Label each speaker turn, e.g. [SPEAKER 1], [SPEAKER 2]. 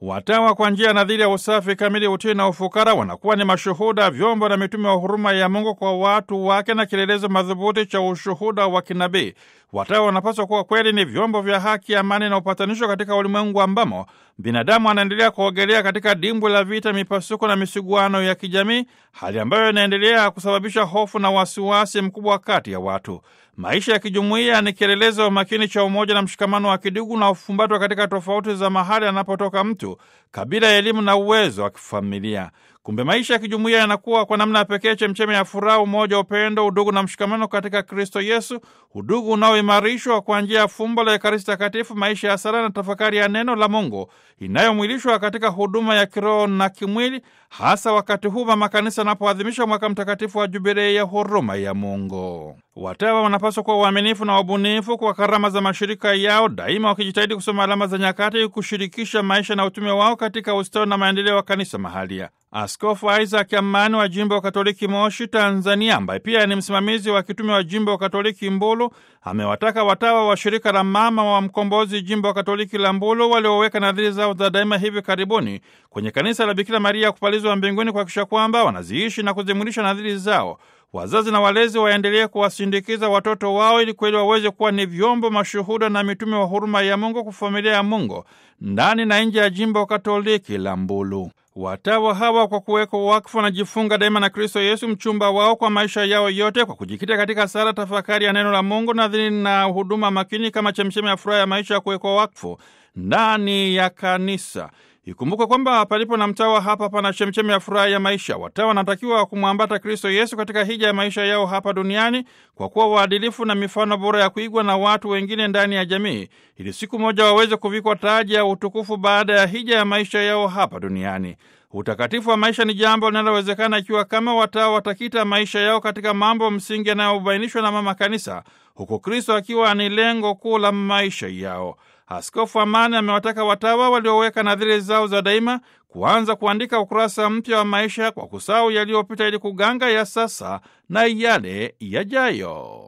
[SPEAKER 1] Watawa kwa njia ya nadhiri ya usafi kamili, utii na ufukara wanakuwa ni mashuhuda, vyombo na mitume wa huruma ya Mungu kwa watu wake na kielelezo madhubuti cha ushuhuda wa kinabii. Watawa wanapaswa kuwa kweli ni vyombo vya haki, amani na upatanisho katika ulimwengu ambamo binadamu anaendelea kuogelea katika dimbwi la vita, mipasuko na misuguano ya kijamii, hali ambayo inaendelea kusababisha hofu na wasiwasi mkubwa kati ya watu. Maisha ya kijumuiya ni kielelezo makini cha umoja na mshikamano wa kidugu na ufumbatwa katika tofauti za mahali anapotoka mtu, kabila, elimu na uwezo wa kifamilia. Kumbe maisha ya kijumuiya yanakuwa kwa namna ya pekee chemchemi ya furaha, umoja, upendo, udugu na mshikamano katika Kristo Yesu, udugu unaoimarishwa kwa njia ya fumbo la Ekaristi Takatifu, maisha ya sala na tafakari ya neno la Mungu inayomwilishwa katika huduma ya kiroho na kimwili, hasa wakati huu mama Kanisa anapoadhimisha mwaka mtakatifu wa Jubilei ya huruma ya Mungu. Watawa wanapaswa kuwa waaminifu na wabunifu kwa karama za mashirika yao, daima wakijitahidi kusoma alama za nyakati, kushirikisha maisha na utume wao katika ustawi na maendeleo wa kanisa mahalia. Askofu Isaac Amani wa jimbo wa Katoliki Moshi, Tanzania, ambaye pia ni msimamizi wa kitume wa jimbo wa Katoliki Mbulu, amewataka watawa wa shirika la Mama wa Mkombozi jimbo wa Katoliki la Mbulu walioweka nadhiri zao za daima hivi karibuni kwenye kanisa la Bikira Maria kupalizwa mbinguni kuhakikisha kwamba wanaziishi na kuzimwilisha nadhiri zao. Wazazi na walezi waendelee kuwasindikiza watoto wao ili kweli waweze kuwa ni vyombo mashuhuda na mitume wa huruma ya Mungu kwa familia ya Mungu ndani na nje ya jimbo Katoliki la Mbulu. Watawa hawa kwa kuwekwa wakfu wanajifunga daima na Kristo Yesu mchumba wao kwa maisha yao yote, kwa kujikita katika sala, tafakari ya neno la Mungu, nadhiri na huduma makini kama chemchemi ya furaha ya maisha ya kuwekwa wakfu ndani ya kanisa. Ikumbuke kwamba palipo na mtawa hapa pana chemchemi ya furaha ya maisha. Watawa wanatakiwa kumwambata Kristo Yesu katika hija ya maisha yao hapa duniani kwa kuwa waadilifu na mifano bora ya kuigwa na watu wengine ndani ya jamii, ili siku moja waweze kuvikwa taji ya utukufu baada ya hija ya maisha yao hapa duniani. Utakatifu wa maisha ni jambo linalowezekana ikiwa kama watawa watakita maisha yao katika mambo msingi yanayobainishwa na Mama Kanisa, huku Kristo akiwa ni lengo kuu la maisha yao. Askofu Amani amewataka watawa walioweka nadhiri zao za daima kuanza kuandika ukurasa mpya wa maisha kwa kusahau yaliyopita ili kuganga ya sasa na yale yajayo.